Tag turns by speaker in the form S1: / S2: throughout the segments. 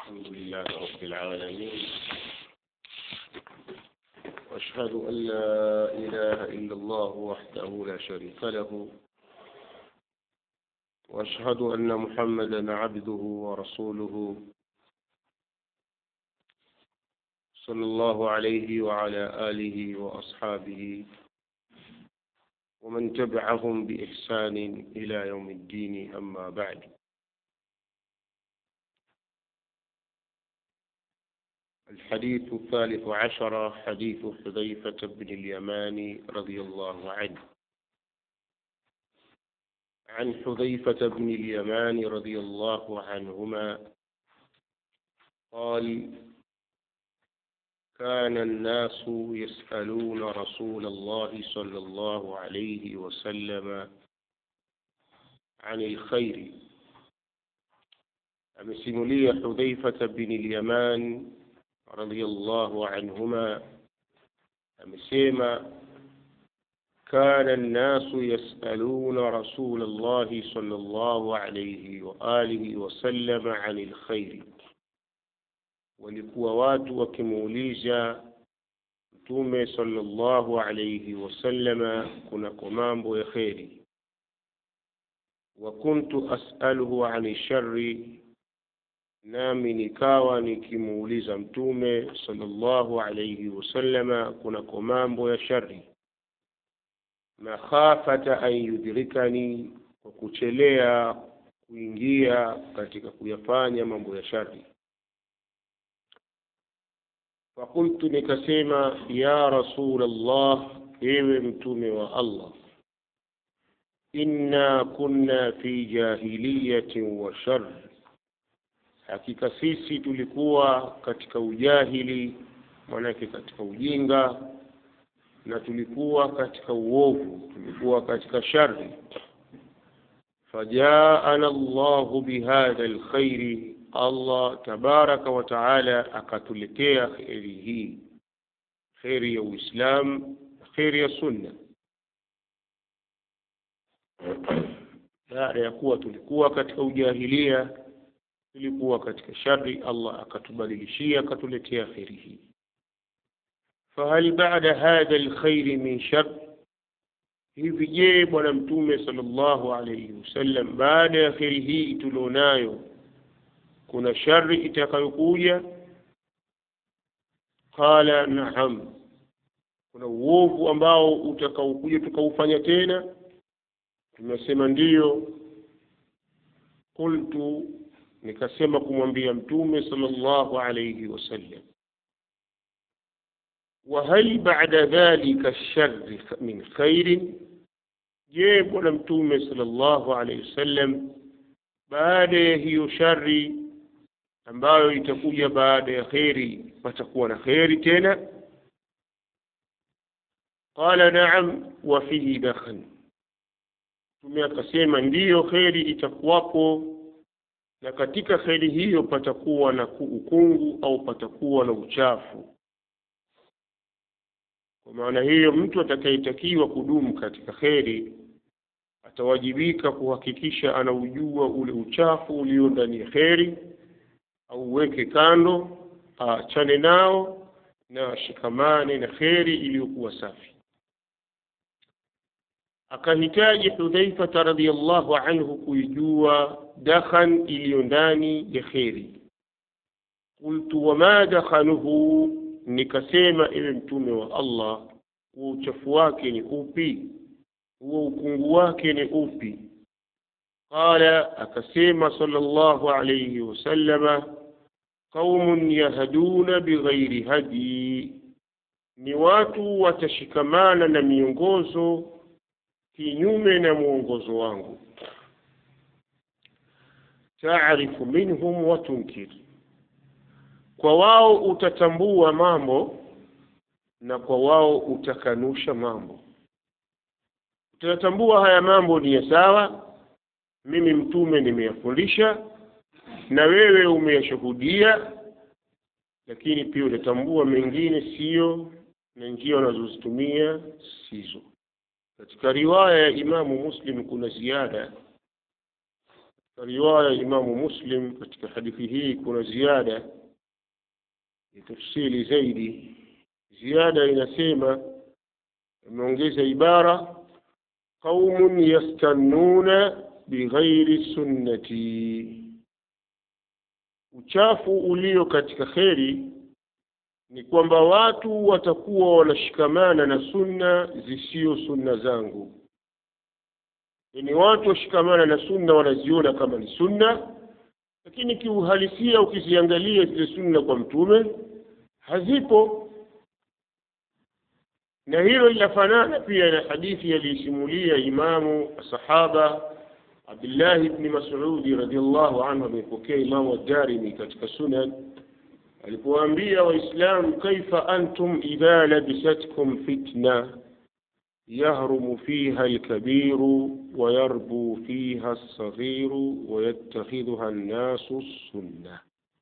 S1: الحمد لله رب العالمين واشهد ان لا اله الا الله وحده لا شريك له واشهد ان محمدا عبده ورسوله صلى الله عليه وعلى اله واصحابه ومن تبعهم باحسان الى يوم الدين اما بعد الحديث الثالث عشر حديث حذيفة بن اليمان رضي الله عنه عن حذيفة بن اليمان رضي الله عنهما قال كان الناس يسألون رسول الله صلى الله عليه وسلم عن الخير amesimulia hudhaifata bin lyaman radiallahu anhuma amesema kana nnasu yasaluna rasul llahi sal llahu alaihi waalihi wasalama ani lkhairi walikuwa watu wakimuuliza mtume sallallahu alaihi wasallama kunako mambo ya kheri wa kuntu asaluhu ani shari nami nikawa nikimuuliza mtume sallallahu alaihi wasallama kunako mambo ya shari makhafata an yudrikani kwa kuchelea kuingia katika kuyafanya mambo ya shari fakultu nikasema ya rasul allah ewe mtume wa allah inna kunna fi jahiliyatin wa shar hakika sisi tulikuwa katika ujahili maanake katika ujinga na tulikuwa katika uovu tulikuwa katika shari fajaana llahu bihadha lkhairi allah tabaraka wa taala akatuletea kheri hii kheri ya uislam kheri ya sunna baada ya kuwa tulikuwa katika ujahilia tulikuwa katika shari allah akatubadilishia akatuletea kheri hii fahal bada hadha lkhairi min shar hivi je bwana mtume sal llahu alaihi wasallam baada ya kheri hii tulionayo kuna shari itakayokuja qala naam kuna uovu ambao utakaokuja tukaufanya tena tumesema ndiyo qultu nikasema kumwambia mtume sallallahu alayhi wasallam wahal bada dhalika shari min khairin je bwana mtume sallallahu alayhi wasallam baada ya hiyo shari ambayo itakuja baada ya kheri patakuwa na kheri tena qala naam wa fihi dakhan mtume akasema ndiyo kheri itakuwapo na katika kheri hiyo patakuwa na ukungu au patakuwa na uchafu kwa maana hiyo mtu atakayetakiwa kudumu katika kheri atawajibika kuhakikisha anaujua ule uchafu ulio ndani ya kheri auweke kando aachane nao na ashikamane na kheri iliyokuwa safi akahitaji hudhaifata radiallahu anhu kuijua dakhan iliyo ndani ya kheri qultu wama dakhanuhu nikasema ewe mtume wa allah huo uchafu wake ni upi huo ukungu wake ni upi qala akasema sala llahu alaihi wasallama qaumun yahduna bighairi hadi ni watu watashikamana na miongozo kinyume na mwongozo wangu taarifu minhum wa tunkir kwa wao utatambua mambo na kwa wao utakanusha mambo utatambua haya mambo ni ya sawa mimi mtume nimeyafundisha na wewe umeyashuhudia lakini pia utatambua mengine siyo na njia wanazozitumia sizo katika riwaya ya imamu muslim kuna ziada riwaya Imamu Muslim katika hadithi hii kuna ziada ya tafsiri zaidi. Ziada inasema, imeongeza ibara qaumun yastannuna bighairi sunnati, uchafu ulio katika kheri ni kwamba watu watakuwa wanashikamana na sunna zisiyo sunna zangu ni watu washikamana na sunna wanaziona kama ni sunna, lakini kiuhalisia ukiziangalia zile sunna kwa mtume hazipo. Na hilo linafanana pia na hadithi aliyosimulia Imamu sahaba Abdullah ibn Mas'udi radhiallahu anhu, amepokea Imamu Ad-Darimi katika Sunan, alipowaambia Waislamu, kaifa antum idha labisatkum fitna يهرم فيها الكبير ويربو فيها الصغير ويتخذها الناس السنة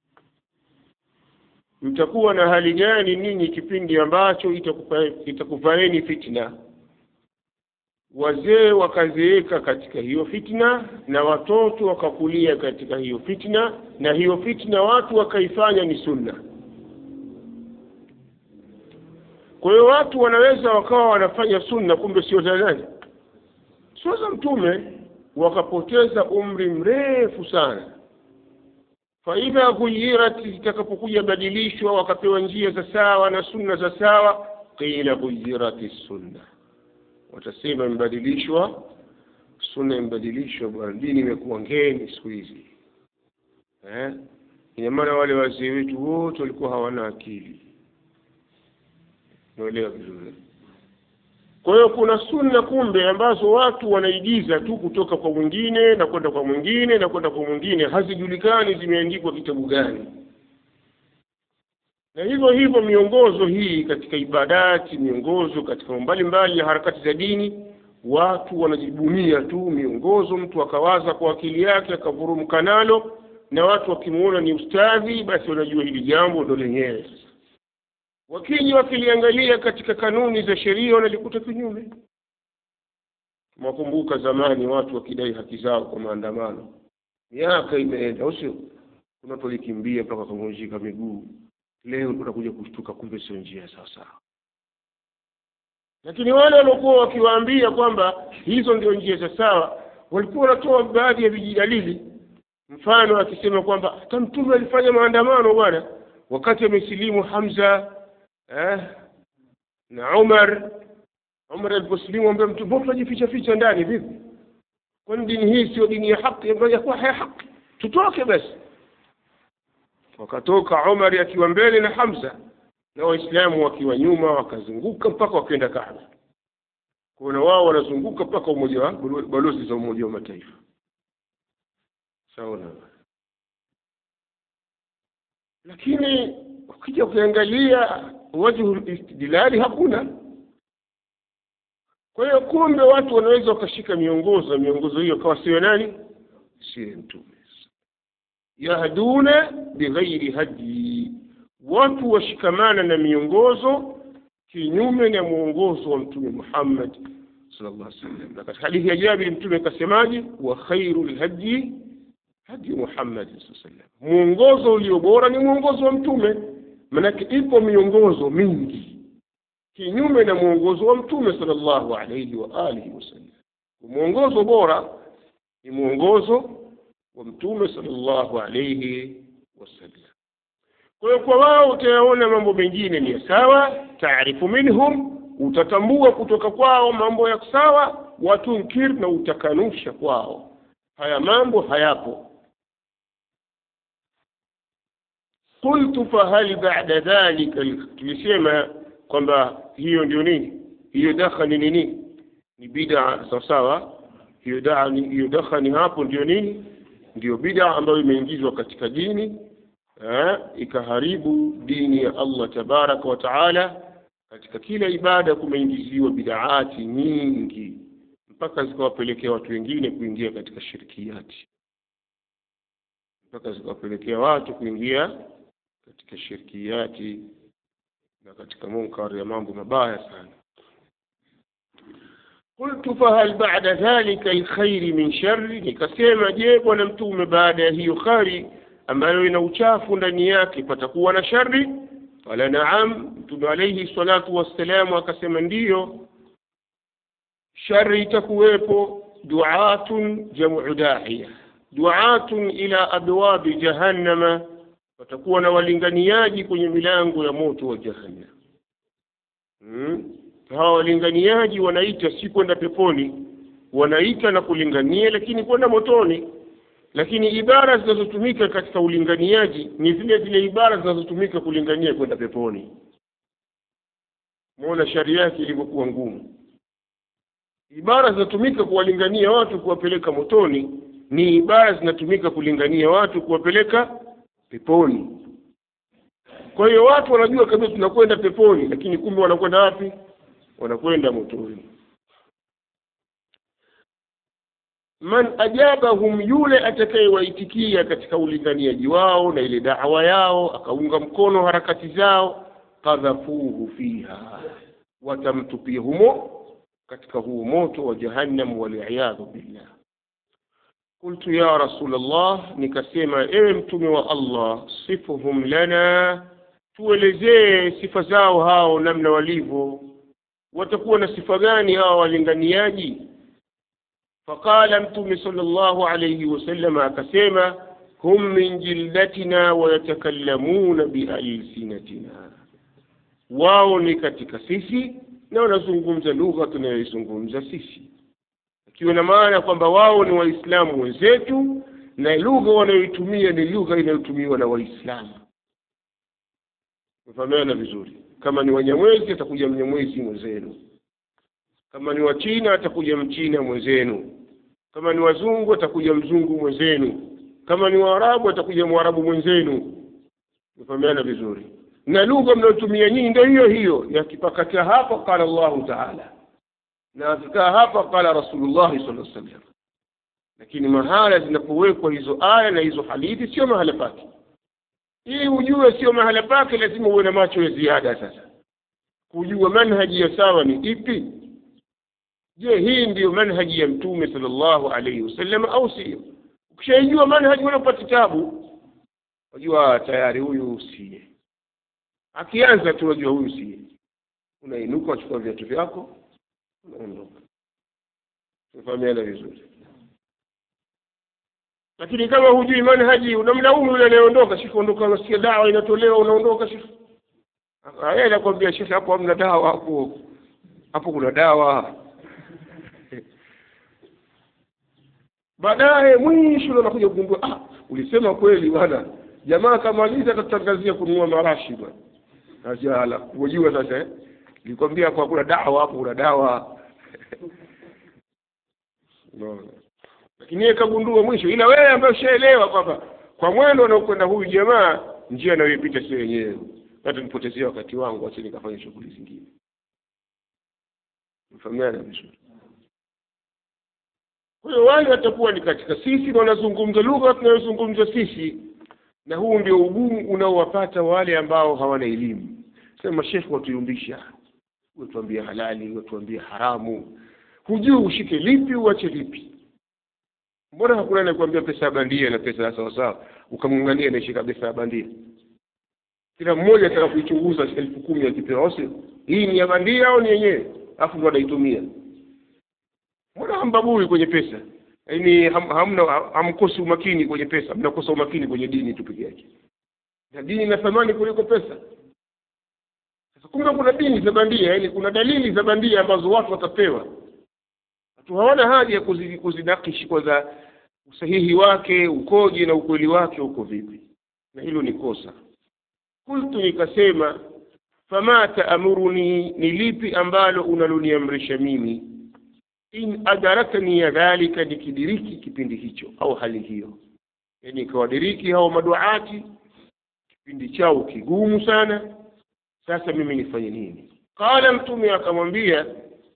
S1: mtakuwa na hali gani ninyi kipindi ambacho itakufaeni fitna wazee wakazeeka katika hiyo fitna na watoto wakakulia katika hiyo fitna na hiyo fitna watu wakaifanya ni sunna kwa hiyo watu wanaweza wakawa wanafanya sunna kumbe sio za nani sio za mtume wakapoteza umri mrefu sana faidha ghuyirat zitakapokuja badilishwa wakapewa njia za sawa na sunna za sawa qila ghuyirat sunna watasema imebadilishwa sunna imebadilishwa bwana dini imekuwa ngeni siku hizi eh? ina maana wale wazee wetu wote walikuwa hawana akili naelewa vizuri kwa hiyo kuna sunna kumbe ambazo watu wanaigiza tu kutoka kwa mwingine na kwenda kwa mwingine na kwenda kwa mwingine hazijulikani zimeandikwa kitabu gani na hivyo hivyo miongozo hii katika ibadati miongozo katika mbalimbali ya harakati za dini watu wanajibunia tu miongozo mtu akawaza kwa akili yake akavurumka nalo na watu wakimuona ni ustadhi basi wanajua hili jambo ndo lenyewe sasa wakija wakiliangalia katika kanuni za sheria wanalikuta kinyume mwakumbuka zamani watu wakidai haki zao kwa maandamano miaka imeenda au sio kuna watu walikimbia mpaka wakavunjika miguu leo tunakuja kushtuka kumbe sio njia sawasawa lakini wale waliokuwa wakiwaambia kwamba hizo ndio njia za sawa walikuwa wanatoa baadhi ya vijidalili mfano akisema kwamba hata mtume alifanya maandamano bwana wakati amesilimu hamza eh, na Umar Umar aliposilimu ambaye mtu mbona tunajificha ficha ndani vipi? Kwani dini hii sio dini ya haki ambayo kuwa haya haki? Tutoke basi. Wakatoka Umar akiwa mbele na Hamza na Waislamu wakiwa nyuma, wakazunguka mpaka wakaenda Kaaba. Kuna wao wanazunguka mpaka umoja wa balozi za Umoja wa Mataifa. Sawa lakini ukija ukiangalia wajhu istidlali hakuna kwa hiyo kumbe watu wanaweza wakashika miongozo miongozo hiyo kawa sio nani sio mtume yahduna bighairi hadi watu washikamana na miongozo kinyume na mwongozo wa mtume Muhammad sallallahu alaihi wasallam na katika hadithi ya Jabir mtume akasemaje wa khairul hadi hadi Muhammad sallallahu alaihi wasallam mwongozo ulio bora ni mwongozo wa mtume manake ipo miongozo mingi kinyume na mwongozo wa mtume sallallahu alaihi wa alihi wasallam mwongozo bora ni mwongozo wa mtume sallallahu alaihi wasallam kwa hiyo kwa wao utayaona mambo mengine ni ya sawa taarifu minhum utatambua kutoka kwao mambo ya sawa watunkir na utakanusha kwao haya mambo hayapo qultu fahal ba'da dhalika tulisema kwamba hiyo ndio nini hiyo dakhani ni nini ni bid'a sawa sawa hiyo dakhani hiyo dakhani hapo ndio nini ndio bid'a ambayo imeingizwa katika dini eh, ikaharibu dini ya Allah tabaraka wa taala katika kila ibada kumeingiziwa bid'aati nyingi mpaka zikawapelekea watu wengine kuingia katika shirkiyati mpaka zikawapelekea watu kuingia katika shirkiyati na katika munkar ya mambo mabaya sana qultu fahal ba'da dhalika alkhairi min sharri nikasema je bwana mtume baada ya hiyo khari ambayo ina uchafu ndani yake patakuwa na shari qala naam mtume alayhi salatu wassalamu akasema ndiyo shari itakuwepo duatun jamu dahiya duatun ila abwabi jahannama watakuwa na walinganiaji kwenye milango ya moto wa jahannam hmm? hawa walinganiaji wanaita si kwenda peponi wanaita na kulingania lakini kwenda motoni lakini ibara zinazotumika katika ulinganiaji ni zile zile ibara zinazotumika kulingania kwenda peponi muona sharia yake ilivyokuwa ngumu ibara zinatumika kuwalingania watu kuwapeleka motoni ni ibara zinatumika kulingania watu kuwapeleka peponi kwa hiyo watu wanajua kabisa tunakwenda peponi lakini kumbe wanakwenda wapi wanakwenda motoni man ajabahum yule atakayewaitikia katika ulinganiaji wao na ile dawa yao akaunga mkono harakati zao kadhafuhu fiha watamtupia humo katika huu moto wa jahannam waliyadhu billah qultu ya rasul allah nikasema ewe mtume wa allah sifuhum lana tuelezee sifa zao hao namna walivyo watakuwa na sifa gani hawa walinganiaji faqala mtume sallallahu alayhi wasallam akasema hum min jildatina wayatakallamuna bialsinatina wao ni katika sisi na wanazungumza lugha tunayoizungumza sisi ikiwa na maana kwamba wao ni waislamu wenzetu na lugha wanayoitumia ni lugha inayotumiwa na waislamu mefahamiana vizuri kama ni wanyamwezi atakuja mnyamwezi mwenzenu kama ni wachina atakuja mchina mwenzenu kama ni wazungu atakuja mzungu mwenzenu kama ni waarabu atakuja mwarabu mwenzenu mefahamiana vizuri na lugha mnayotumia nyinyi ndio hiyo hiyo yakipakatia hapa qala Allahu taala na akikaa hapa qala rasulullahi sallallahu alaihi wasallam lakini mahala zinapowekwa hizo aya na hizo hadithi sio mahala pake ili ujue sio mahala pake lazima uwe na macho ya ziada sasa kujua manhaji ya sawa ni ipi je hii ndiyo manhaji ya mtume sallallahu alaihi wasallam au sio ukishaijua manhaji unapata tabu wajua tayari huyu siye akianza tu wajua huyu siye unainuka wachukua viatu vyako unaondoka tumefahamiana vizuri lakini kama hujui manhaji unamlaumu yule anayeondoka shekhe ondoka unasikia dawa inatolewa unaondoka shekhe yeye anakwambia shekhe hapo hamna dawa hapo hapo kuna dawa baadaye mwisho ndo nakuja kugundua ah ulisema kweli bwana jamaa kamaliza atatangazia kununua marashi bwana ajala unajua sasa eh nilikwambia kwa kuna dawa hapo kuna dawa unaona lakini yeye kagundua mwisho ila wewe ambaye ushaelewa kwamba kwa mwendo anaokwenda huyu jamaa njia anayoipita sio yenyewe hata nipotezea wakati wangu acha nikafanya shughuli zingine mfahamiana vizuri kwa hiyo wale watakuwa ni katika sisi na wanazungumza lugha tunayozungumza sisi na huu ndio ugumu unaowapata wale ambao hawana elimu sema shekhe watuyumbisha watuambia halali watuambia haramu hujui ushike lipi uache lipi mbona hakuna anakuambia pesa ya bandia na pesa ya sawasawa ukamng'ang'ania naishika pesa ya bandia kila mmoja ataka kuichunguza elfu kumi akipewa sio hii ni ya bandia au ni yenyewe alafu ndo anaitumia mbona hambabui kwenye pesa yaani ham, hamna hamkosi umakini kwenye pesa mnakosa umakini kwenye dini tu peke yake na dini ina thamani kuliko pesa sasa kumbe kuna dini za bandia yaani kuna dalili za bandia ambazo watu watapewa watu hawana haja ya kuzi- kuzinakishi kwanza usahihi wake ukoje na ukweli wake uko vipi na hilo ni kosa kultu nikasema fama taamuruni ni lipi ambalo unaloniamrisha mimi in adarakani ya dhalika nikidiriki kipindi hicho au hali hiyo yani ikawadiriki hao maduati kipindi chao kigumu sana sasa mimi nifanye nini qala mtume akamwambia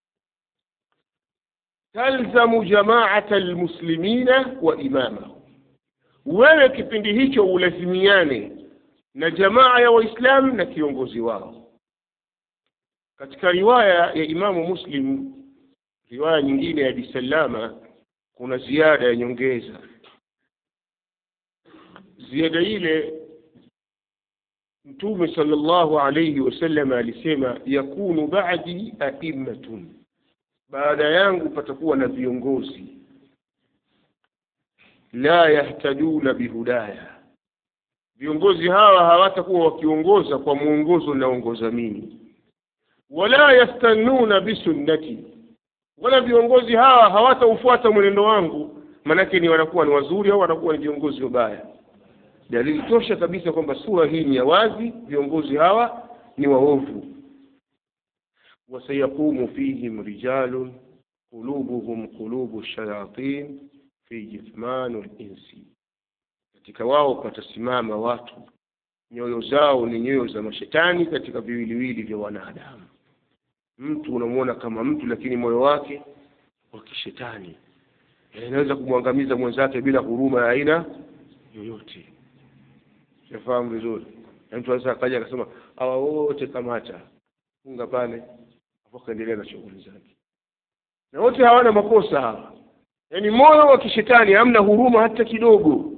S1: talzamu jamaata almuslimina wa imamahu wewe kipindi hicho ulazimiane na jamaa ya waislamu na kiongozi wao katika riwaya ya imamu muslim riwaya nyingine ya Abi Salama kuna ziada ya nyongeza ziada ile mtume sallallahu alayhi wasallam alisema yakunu ba'di a'immatun baada yangu patakuwa na viongozi la yahtaduna bihudaya viongozi hawa hawatakuwa wakiongoza kwa mwongozo naongoza mimi wala yastannuna bisunnati wala viongozi hawa hawataufuata mwenendo wangu manake ni wanakuwa ni wazuri au wanakuwa ni viongozi wabaya dalili tosha kabisa kwamba sura hii ni ya wazi viongozi hawa ni waovu wasayaqumu fihim rijalun qulubuhum qulubu shayatin fi jithmanu linsi katika wao patasimama watu nyoyo zao ni nyoyo za mashetani katika viwiliwili vya wanadamu mtu unamwona kama mtu lakini moyo wake wa kishetani inaweza kumwangamiza mwenzake bila huruma ya aina yoyote sifahamu vizuri na mtu anaweza akaja akasema hawa wote kamata funga pale afu akaendelea na shughuli zake na wote hawana makosa hawa yaani moyo wa kishetani hamna huruma hata kidogo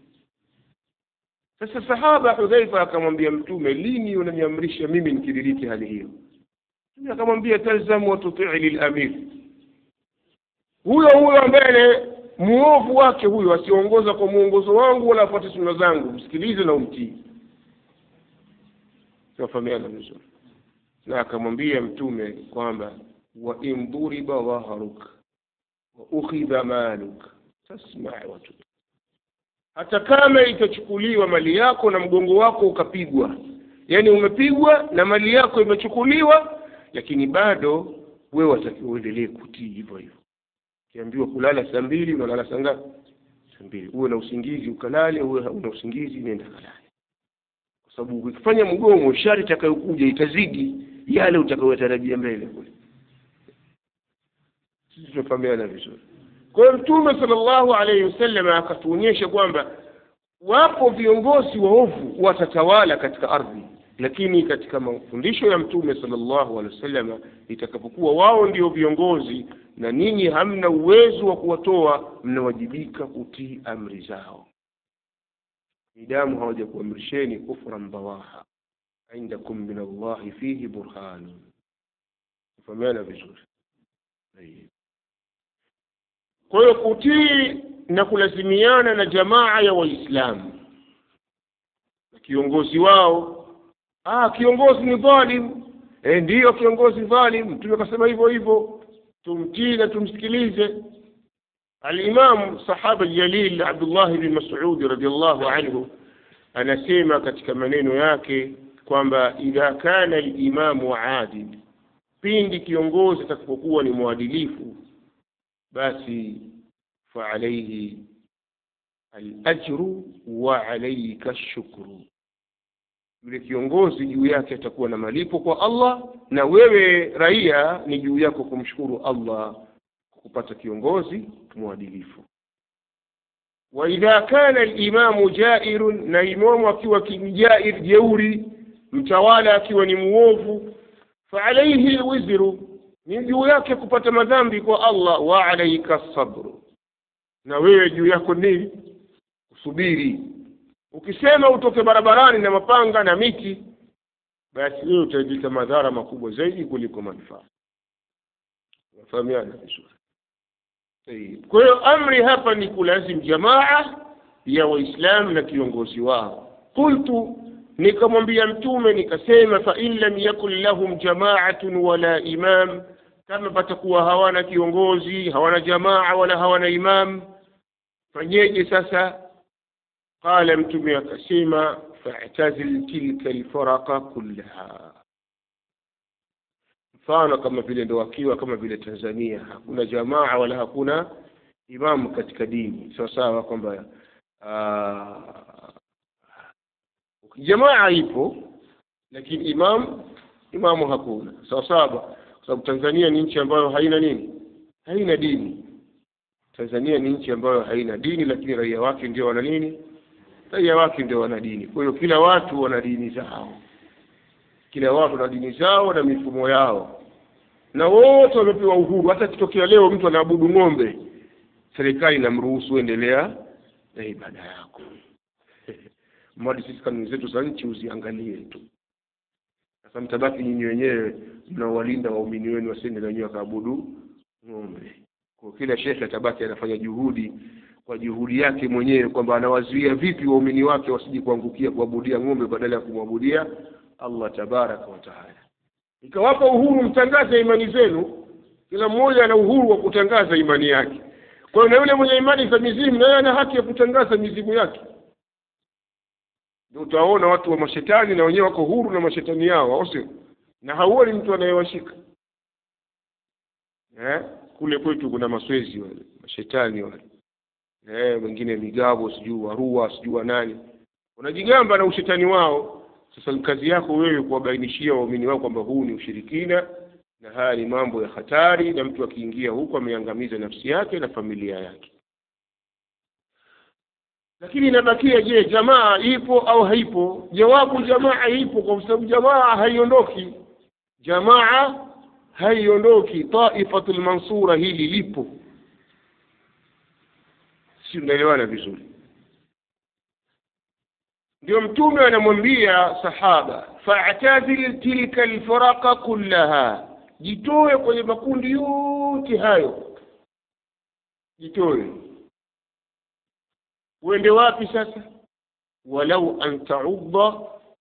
S1: sasa sahaba hudhaifa akamwambia mtume lini unaniamrisha mimi nikidiriki hali hiyo mtume akamwambia talzamu watutii lilamir huyo huyo ambaye muovu wake huyo asiongoza kwa mwongozo wangu wala afuate sunna zangu msikilize na umtii tunafahamiana vizuri na akamwambia mtume kwamba wa in duriba dhaharuk wa ukhidha maluk tasma watu hata kama itachukuliwa mali yako na mgongo wako ukapigwa yaani umepigwa na mali yako imechukuliwa lakini bado wewe watakiwa uendelee kutii hivyo hivyo ukiambiwa kulala saa mbili unalala saa ngapi saa mbili uwe na usingizi ukalale uwe una usingizi nenda kalale kwa sababu ukifanya mgomo shari itakayokuja itazidi yale utakayotarajia mbele kule sisi tunafahamiana vizuri kwa hiyo mtume sallallahu alaihi wasallam akatuonyesha kwamba wapo viongozi waovu watatawala katika ardhi lakini katika mafundisho ya mtume sallallahu alaihi wasallam itakapokuwa wao ndio viongozi na ninyi hamna uwezo wa kuwatoa mnawajibika kutii amri zao midamu hawajakuamrisheni kufran bawaha indakum min allahi fihi burhanun kufahamiana vizuri kwa hiyo kutii na kulazimiana na jamaa ya waislamu na kiongozi wao ah kiongozi ni dhalim e, ndiyo kiongozi dhalim mtume akasema hivyo hivyo tumtii na tumsikilize alimamu sahaba jalil abdullah bn masudi radiallahu anhu anasema katika maneno yake kwamba idha kana limamu adil pindi kiongozi atakapokuwa ni mwadilifu basi faalaihi alajru wa alaika shukru yule kiongozi juu yake atakuwa na malipo kwa allah na wewe raia ni juu yako kumshukuru allah kwa kupata kiongozi mwadilifu waidha kana limamu jairun na imamu akiwa jair jeuri mtawala akiwa ni muovu faalaihi lwizru ni juu yake kupata madhambi kwa allah wa alaika sabru na wewe juu yako nini usubiri ukisema utoke barabarani na mapanga na miti basi wewe utaijika madhara makubwa zaidi kuliko manufaa nafahamiana vizuri kwa hiyo amri hapa ni kulazim jamaa ya waislamu na kiongozi wao qultu nikamwambia mtume nikasema fa in lam yakun lahum jamaatun wala imam kama patakuwa hawana kiongozi hawana jamaa wala hawana imam fanyeje sasa qala mtume akasema fa'tazil tilka alfaraqa kullaha mfano kama vile ndo wakiwa kama vile Tanzania hakuna jamaa wala hakuna imamu katika dini sawa sawa kwamba jamaa ipo lakini imam imamu hakuna sawa sawa kwa sababu Tanzania ni nchi ambayo haina nini haina dini Tanzania ni nchi ambayo haina dini lakini raia wake ndio wana nini raia wake ndio wana dini kwa hiyo kila watu wana dini zao kila watu na dini zao na mifumo yao na wote wamepewa uhuru hata kitokea leo mtu anaabudu ng'ombe serikali inamruhusu endelea na ibada yako mradi sisi kanuni zetu za nchi uziangalie tu sasa mtabaki nyinyi wenyewe mnawalinda waumini wenu wasiende na wenyewe wakaabudu ng'ombe kwa kila shekhe atabaki anafanya juhudi kwa juhudi yake mwenyewe kwamba anawazuia vipi waumini wake wasije kuangukia kuabudia ng'ombe badala ya kumwabudia allah tabaraka wa taala ikawapa uhuru mtangaze imani zenu kila mmoja ana uhuru wa kutangaza imani yake kwa hiyo na yule mwenye imani za mizimu naye ana haki ya kutangaza mizimu yake ndio utaona watu wa mashetani na wenyewe wako huru na mashetani yao au sio na hauoni mtu anayewashika eh? kule kwetu kuna maswezi wale mashetani wale eh, wengine migabo sijui warua sijui wa nani wanajigamba na ushetani wao sasa ni kazi yako wewe kuwabainishia waumini wao kwamba huu ni ushirikina na haya ni mambo ya hatari na mtu akiingia huko ameangamiza nafsi yake na familia yake lakini inabakia je jamaa ipo au haipo jawabu jamaa ipo kwa sababu jamaa haiondoki jamaa haiondoki taifatul mansura hili lipo si unaelewana vizuri ndio mtume anamwambia sahaba fa'tazil tilka alfiraqa kullaha jitoe kwenye makundi yote hayo jitoe uende wapi sasa walau an ta'udda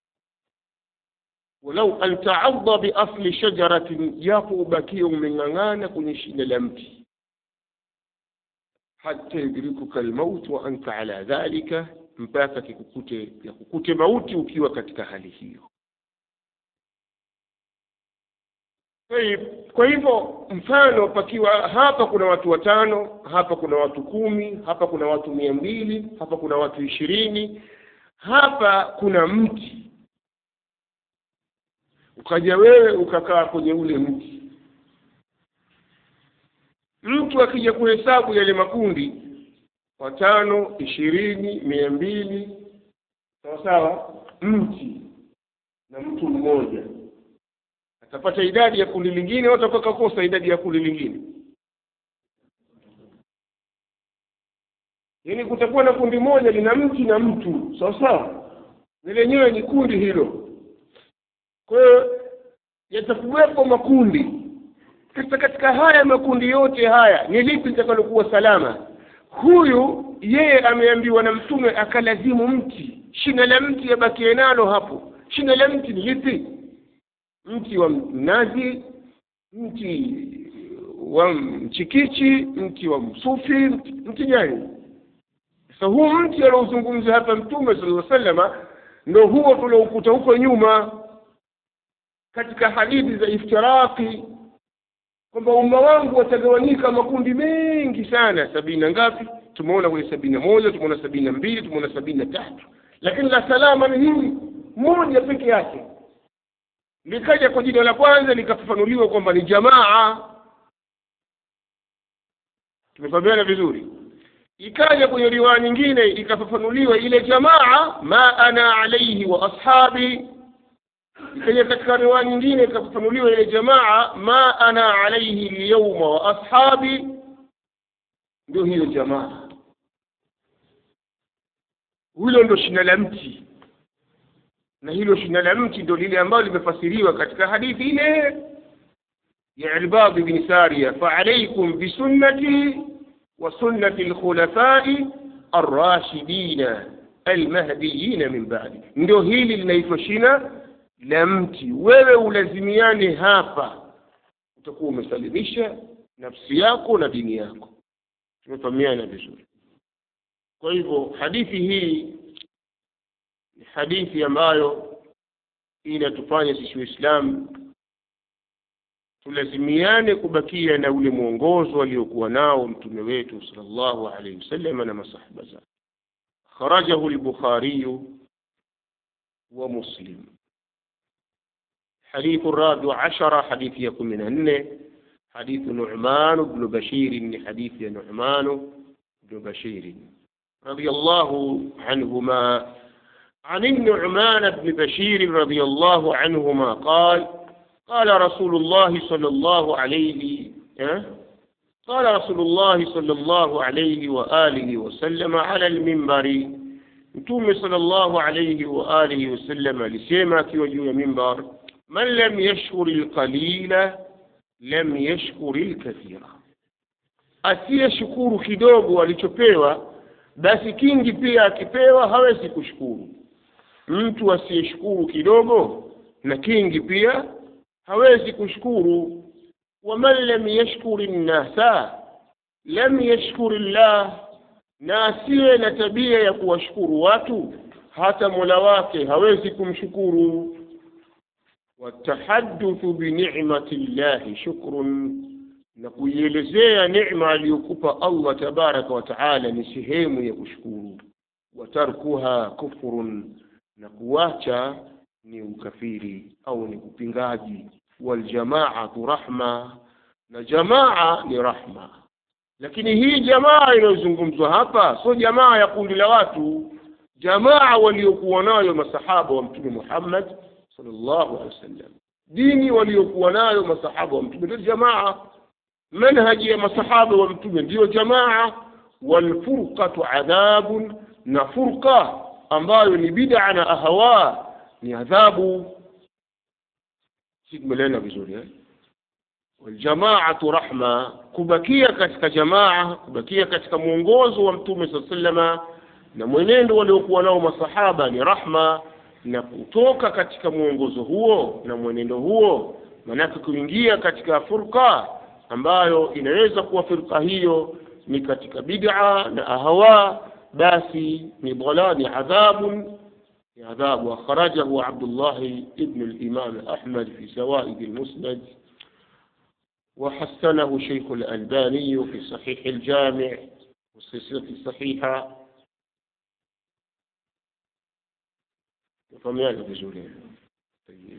S1: walau an ta'adda bi asli shajaratin japo ubakie umeng'ang'ana kwenye shina la mti hatta yudrikuka almaut wa anta ala dhalika mpaka kikukute yakukute mauti ukiwa katika hali hiyo kwa hivyo mfano pakiwa hapa kuna watu watano hapa kuna watu kumi hapa kuna watu mia mbili hapa kuna watu ishirini hapa kuna mti ukaja wewe ukakaa kwenye ule mti mtu akija kuhesabu yale makundi watano ishirini mia mbili sawa sawa mti na mtu mmoja atapata idadi ya kundi lingine au atakuwa kakosa idadi ya kundi lingine yaani kutakuwa na kundi moja lina mti na mtu sawa sawa na lenyewe ni kundi hilo kwa hiyo yatakuwepo makundi sasa katika haya makundi yote haya ni lipi litakalokuwa salama huyu yeye ameambiwa na mtume akalazimu mti shina la mti abakie nalo hapo shina la mti ni lipi mti wa mnazi mti wa mchikichi mti wa msufi mti, mti gani sasa huu mti aliozungumza hapa mtume sallallahu alaihi wasallama ndo huo tulioukuta huko nyuma katika hadithi za iftiraki kwamba umma wangu watagawanyika makundi mengi sana sabini na ngapi tumeona kwenye sabini na moja tumeona sabini na mbili tumeona sabini na tatu lakini la salama ni hili moja peke yake likaja kwa jina la kwanza likafafanuliwa kwamba ni jamaa tumefahamiana vizuri ikaja kwenye riwaya nyingine ikafafanuliwa ile jamaa ma ana alaihi wa ashabi ikaja katika riwaya nyingine ikafafanuliwa ile jamaa ma ana alaihi lyauma wa ashabi ndio hiyo jamaa hilo ndo shina la mti na hilo shina la mti ndo lile ambalo limefasiriwa katika hadithi ile ya Irbad ibn Sariya fa'alaykum bisunnati wa sunnati al-khulafai ar-rashidin al-mahdiyyin min ba'di ndio hili linaitwa shina la mti wewe ulazimiane hapa utakuwa umesalimisha nafsi yako na dini yako tumefahamiana vizuri kwa hivyo hadithi hii ni hadithi ambayo inatufanya sisi waislamu tulazimiane kubakia na ule mwongozo aliokuwa nao mtume wetu sallallahu alaihi wasallam na masahaba zake kharajahu al-bukhari wa muslim حديث الرابع عشر حديث يكون من أنه حديث نعمان بن بشير من حديث نعمان بن بشير رضي الله عنهما عن النعمان بن بشير رضي الله عنهما قال قال رسول الله صلى الله عليه قال رسول الله صلى الله عليه وآله وسلم على المنبر Mtume sallallahu alayhi wa alihi wasallam alisema akiwa juu ya mimbar, man lam yashkuri lqalila lam yashkuri lkathira, asiyeshukuru kidogo alichopewa, basi kingi pia akipewa hawezi kushukuru. Mtu asiyeshukuru kidogo na kingi pia hawezi kushukuru. waman lam yashkuri nnasa lam yashkuri llah na asiye na tabia ya kuwashukuru watu hata mola wake hawezi kumshukuru watahaduthu binicmati llahi shukrun na kuielezea necma aliyokupa allah tabaraka wa taala ni sehemu ya kushukuru watarkuha kufrun na kuwacha ni ukafiri au ni upingaji waljamaatu rahma na jamaa ni rahma lakini hii jamaa inayozungumzwa hapa sio jamaa ya kundi la watu jamaa waliokuwa nayo masahaba wa mtume Muhammad sallallahu alaihi wasallam dini waliokuwa nayo masahaba wa mtume ndio jamaa manhaji ya masahaba wa mtume ndiyo jamaa walfurqatu adhabun na furqa ambayo ni bid'a na ahawa ni adhabu si tumelena vizuri eh waljamaatu rahma kubakia katika jamaa kubakia katika mwongozo wa mtume saa salama na mwenendo waliokuwa nao masahaba ni rahma na kutoka katika mwongozo huo na mwenendo huo manake kuingia katika furqa ambayo inaweza kuwa firqa hiyo ni katika bid'a na ahawa basi ni dhala ni adhabun ni adhabu akhrajahu Abdullah ibn al-Imam Ahmad fi Zawaid al-Musnad وحسنه شيخ الألباني في صحيح الجامع والسلسلة الصحيحة فميانا بزولين طيب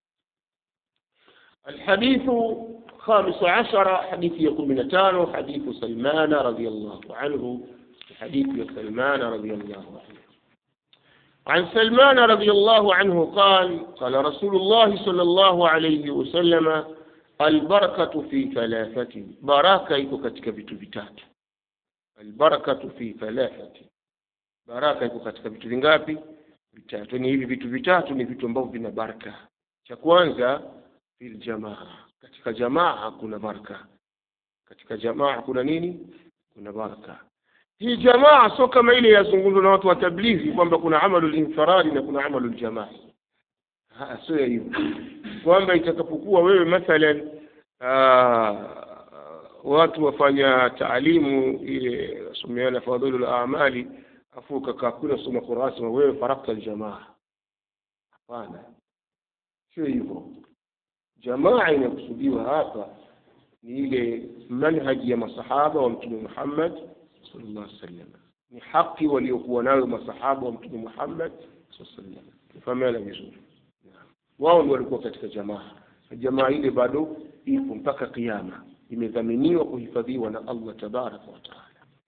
S1: الحديث خامس عشر حديث يقول من تانو حديث سلمان رضي الله عنه حديث سلمان رضي الله عنه عن سلمان رضي الله عنه قال قال رسول الله صلى الله عليه وسلم albarakatu fi thalathati baraka iko katika vitu vitatu albarakatu fi thalathati baraka iko katika vitu vingapi vitatu ni hivi vitu vitatu ni vitu ambavyo vina baraka cha kwanza fil jamaa katika jamaa kuna baraka katika jamaa kuna nini kuna baraka hii jamaa sio kama ile yazungumzwa na watu wa tablighi kwamba kuna amalu linfaradi na kuna amalu ljamaa sio hivyo kwamba itakapokuwa wewe mathalan watu wafanya taalimu ile someana fadhilu lamali afu ukakaa kule soma Qur'an sema wewe farakta aljamaa hapana sio hivyo jamaa inakusudiwa hapa ni ile manhaji ya masahaba wa mtume Muhammad sallallahu alaihi wasallam ni haki waliokuwa nayo masahaba wa mtume Muhammad sallallahu alaihi wasallam tufahamiana vizuri wao ndio walikuwa katika jamaa jamaa ile bado ipo mpaka kiyama imedhaminiwa kuhifadhiwa na Allah tabaraka wa taala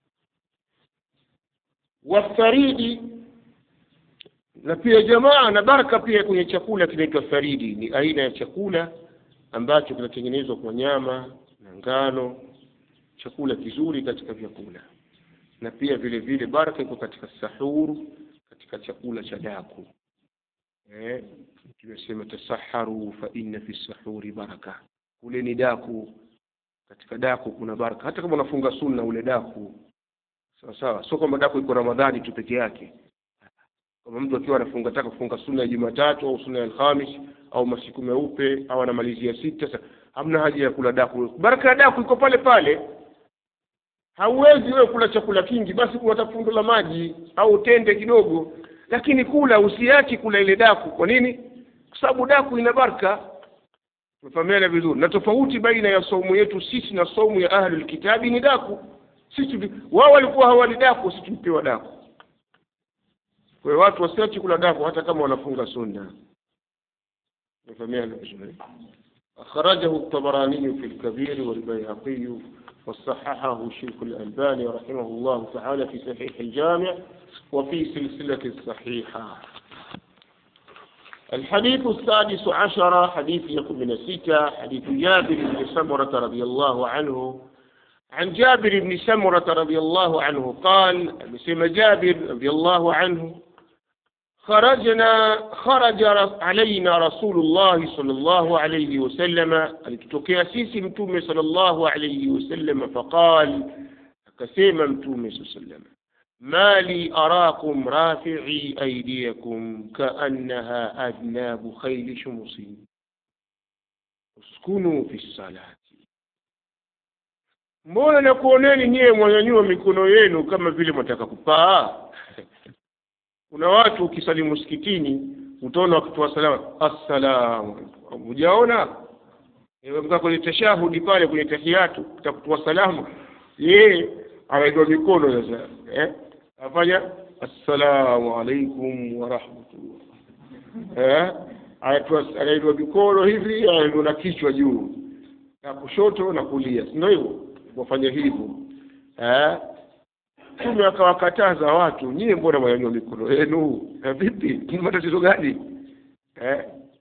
S1: wafaridi na pia jamaa na baraka pia kwenye chakula kinaitwa faridi ni aina ya chakula ambacho kinatengenezwa kwa nyama na ngano chakula kizuri katika vyakula na pia vile vile baraka iko katika sahuru katika chakula cha daku eh tumesema tasaharu fa inna fi sahuri baraka ule ni daku katika daku kuna baraka hata kama unafunga sunna ule daku sawa sawa sio kwamba daku iko ramadhani tu peke yake kama mtu akiwa anafunga taka kufunga sunna ya Jumatatu au sunna ya Alhamis au masiku meupe au anamalizia sita sasa hamna haja ya kula daku baraka ya daku iko pale pale hauwezi wewe kula chakula kingi basi kuwata fundo la maji au tende kidogo lakini kula usiachi kula ile daku kwa nini kwa sababu daku ina baraka tufahamiana vizuri na tofauti baina ya saumu yetu sisi na saumu ya ahlul kitabi ni daku sisi wao walikuwa hawali daku sisi tulipewa daku kwa hiyo watu wasiachi kula daku hata kama wanafunga sunna tufahamiana vizuri أخرجه الطبراني في الكبير والبيهقي وصححه الشيخ الألباني رحمه الله تعالى في صحيح الجامع وفي سلسلة الصحيحة الحديث السادس عشر حديث يكون من الستة حديث جابر بن سمرة رضي الله عنه عن جابر بن سمرة رضي الله عنه قال بسم جابر رضي الله عنه خرجنا خرج علينا رسول الله صلى الله عليه وسلم alitutokea sisi mtume صلى الله عليه وسلم فقال akasema mtume صلى الله عليه وسلم ما لي أراكم رافعي أيديكم كأنها أذناب خيل شمس اسكنوا في الصلاة mbona nakuoneni nyiye mwanyanyua mikono yenu kama vile mwataka kupaa kuna watu ukisalimu msikitini utaona wakitoa salama assalamu hujaona mkaa kwenye tashahudi pale kwenye tahiyatu takutoa salamu yeye anainua mikono sasa eh? afanya assalamu alaikum warahmatullah eh? anainua mikono hivi anainua na kichwa juu na kushoto na kulia sindio hivyo wafanya hivyo eh? Mtume akawakataza watu, nyie mbona mwanyanyua mikono yenu? Na vipi, ni matatizo gani eh?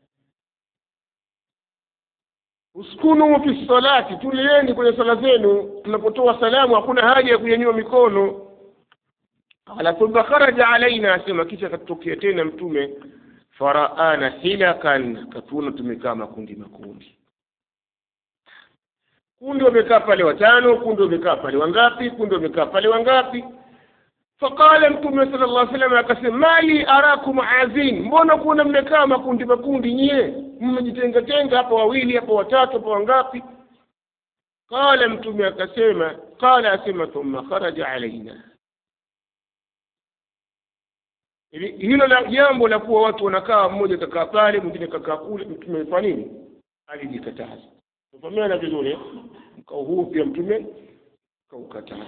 S1: uskunu fi salati, tulieni kwenye sala zenu. Tunapotoa salamu hakuna haja ya kunyanyua mikono. Ala thumma kharaja alaina, asema kisha akatokea tena Mtume faraana hilakan, akatuona tumekaa makundi makundi kundi wamekaa pale watano, kundi wamekaa pale wangapi, kundi wamekaa pale wangapi. Faqala Mtume sallallahu alaihi wasallam akasema, mali arakum azin, mbona kuona mmekaa makundi makundi nyie, mmejitenga tenga, hapa wawili, hapa watatu, hapa wangapi? Qala Mtume akasema, qala asema, thumma kharaja alaina. Hilo la jambo la kuwa watu wanakaa, mmoja kakaa pale, mwingine kakaa kule, Mtume alifanya nini? Alijikataza. Tufahamiana vizuri, mkao huu pia Mtume kaukataza.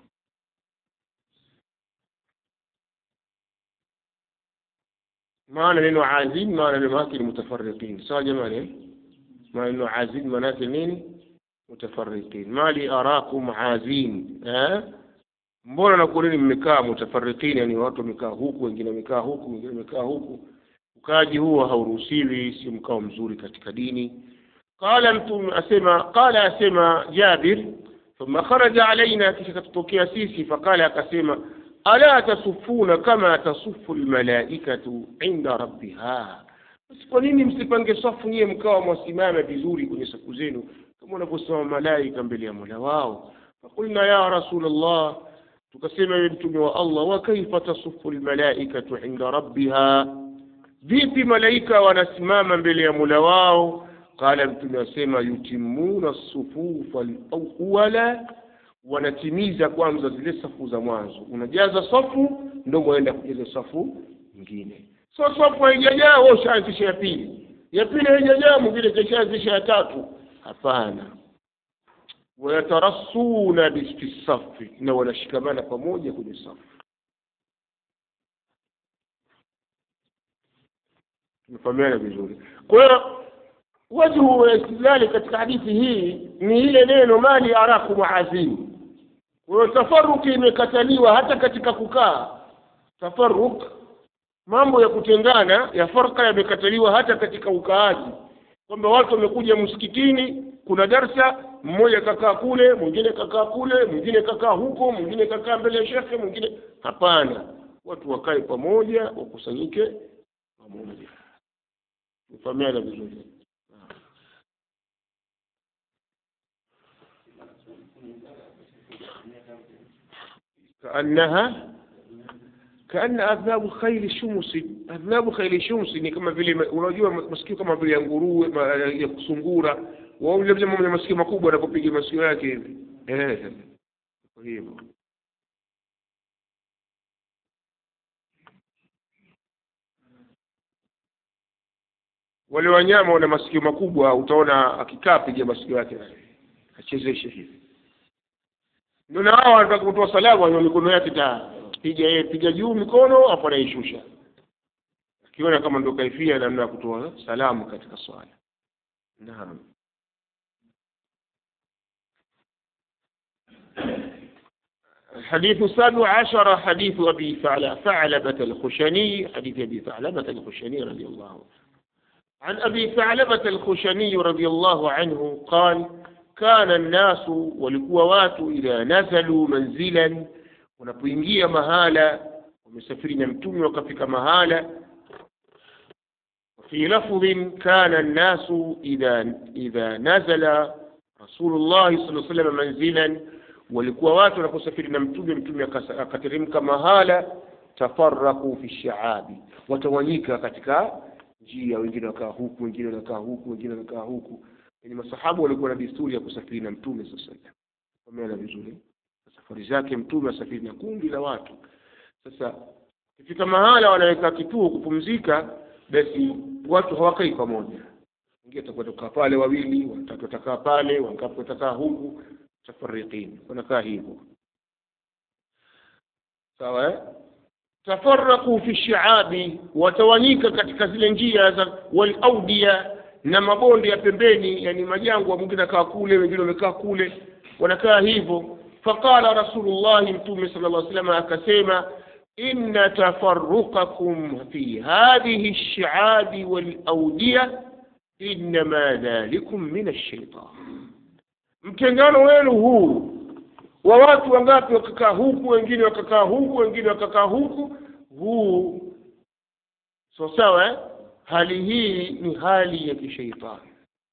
S1: maana neno azim maana neno yake ni mutafarriqin sawa jamani maana neno azim maana yake nini mutafarriqin mali arakum azim eh mbona nakuoneni mmekaa mutafarriqin yani watu wamekaa huku wengine wamekaa huku wengine wamekaa huku ukaji huo hauruhusiwi si mkao mzuri katika dini qala mtume asema qala asema jabir thumma kharaja alaina kisha katutokea sisi faqala akasema ala tasufuna kama tasufu almalaikatu inda rabbiha basi kwa nini msipange safu nyie mkawa mwasimama vizuri kwenye safu zenu kama wanavyosimama malaika mbele ya mola wao fakulna ya rasulllah tukasema ewe mtume wa allah wa kaifa tasufu almalaikatu inda rabbiha vipi malaika wanasimama mbele ya mola wao qala mtume asema yutimuna sufufa alawala wanatimiza kwanza zile safu za mwanzo unajaza safu ndo mwaenda kujaza safu nyingine so safu haijajaa wewe ushaanzisha ya pili ya pili haijajaa mwingine kashaanzisha ya tatu hapana wayatarassuna fi safi na wanashikamana pamoja kwenye safu tumefahamiana vizuri kwa hiyo wajhu wa istidlali katika hadithi hii ni ile neno mali arakum azim kwa hiyo tafaruki imekataliwa hata katika kukaa tafaruk mambo ya kutengana ya farka yamekataliwa hata katika ukaaji kwamba watu wamekuja msikitini kuna darsa mmoja kakaa kule mwingine kakaa kule mwingine kakaa huko mwingine kakaa mbele ya shekhe mwingine hapana watu wakae pamoja wakusanyike pamoja tufahamiana vizuri كأنها كأن أذناب خيل شمس أذناب خيل شمس ni kama vile unajua masikio kama vile ya nguruwe ya kusungura wao labda mwenye masikio makubwa anapopiga masikio yake hivi eh kwa hivyo wale wanyama wana masikio makubwa utaona akikaa piga masikio yake achezeshe hivi ndio na hao wanataka kutoa salamu wenye mikono yake ta piga yeye piga juu mikono afu anaishusha akiona kama ndio kaifia namna ya kutoa salamu katika swala naam الحديث السابع عشر حديث أبي ثعلبة الخشني حديث أبي ثعلبة الخشني رضي الله عن أبي ثعلبة الخشني رضي الله عنه قال كان الناس ولكوات إذا نزلوا منزلا wanapoingia mahala wamesafiri na mtume wakafika mahala في لفظ كان الناس إذا إذا نزل رسول الله صلى الله عليه وسلم منزلا walikuwa watu wanaposafiri na mtume mtume akateremka mahala tafaraku fi shaabi watawanyika katika njia wengine wakaa huku wengine wanakaa huku wengine wanakaa huku yani masahabu walikuwa na desturi ya kusafiri na mtume sasa pameana vizuri safari zake mtume asafiri na kundi la watu sasa ikifika mahala wanaweka kituo kupumzika basi watu hawakai pamoja wengine watakwenda kukaa pale wawili watatu watakaa pale wangapi watakaa huku mutafariqin wanakaa hivyo sawa eh? tafaraqu fi shiabi watawanyika katika zile njia za walaudia na mabonde ya pembeni yani majangwa mwingine akaa kule wengine wamekaa kule wanakaa hivyo faqala rasulullahi mtume sala llah salama akasema inna tafaruqakum fi hadhihi lshiabi walaudia innama dhalikum min alshaitan mtengano wenu huu wa watu wangapi wakakaa huku wengine wakakaa huku wengine wakakaa huku huu so sawa eh? hali hii ni hali ya kishaitani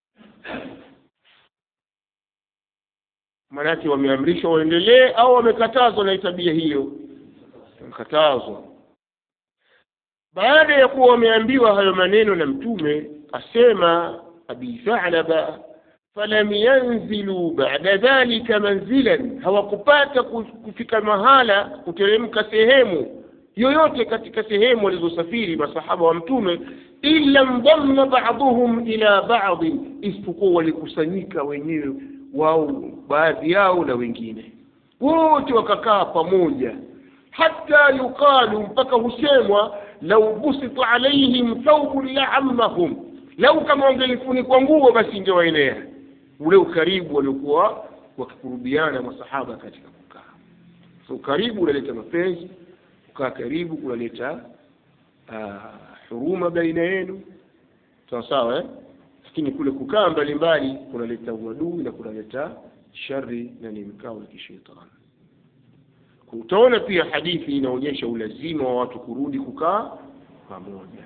S1: maanake wameamrishwa waendelee au wamekatazwa na tabia hiyo wamekatazwa baada ya kuwa wameambiwa hayo maneno na mtume asema abi thalaba falam yanzilu bada dhalika manzilan hawakupata kufika mahala kuteremka sehemu yoyote katika sehemu walizosafiri masahaba wa mtume illa ndamma baduhum ila badin isipokuwa walikusanyika wenyewe wao baadhi yao na wengine wote wakakaa pamoja hata yuqalu mpaka husemwa lau busita alaihim thawbun laammahum lau kama wangelifunikwa nguo basi ingewaenea ule ukaribu waliokuwa wakikurubiana masahaba katika kukaa so ukaribu unaleta mapenzi kukaa karibu kunaleta uh, huruma baina yenu sawa sawa eh? lakini kule kukaa mbalimbali kunaleta uadui na kunaleta shari na ni mikao ya kishetani utaona pia hadithi inaonyesha ulazima wa watu kurudi kukaa pamoja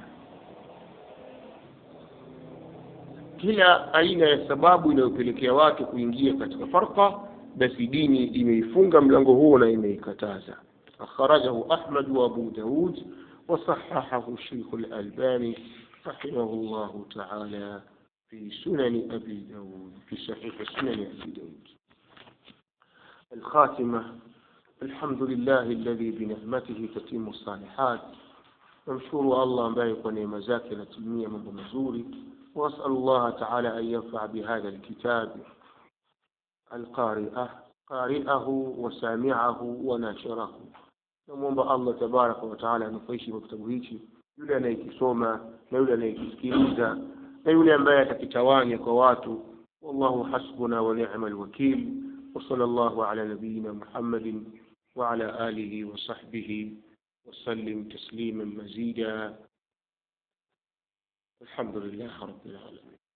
S1: kila aina ya sababu inayopelekea watu kuingia katika farqa basi dini imeifunga mlango huo na imeikataza akhrajahu ahmad wa abu daud وصححه الشيخ الألباني رحمه الله تعالى في سنن أبي داود في صحيح سنن أبي داود الخاتمة الحمد لله الذي بنعمته تتم الصالحات نمشكر الله مبارك ونعم زاكي نتمية من مزوري وأسأل الله تعالى أن ينفع بهذا الكتاب القارئة قارئه وسامعه وناشره namwomba allah tabaraka wataala anufaishe kwa kitabu hichi yule anayekisoma na yule anayekisikiliza na yule ambaye atakitawanya kwa watu wallahu hasbuna wa ni'ma alwakil وصلى الله على نبينا محمد وعلى آله وصحبه وسلم تسليما مزيدا الحمد لله رب العالمين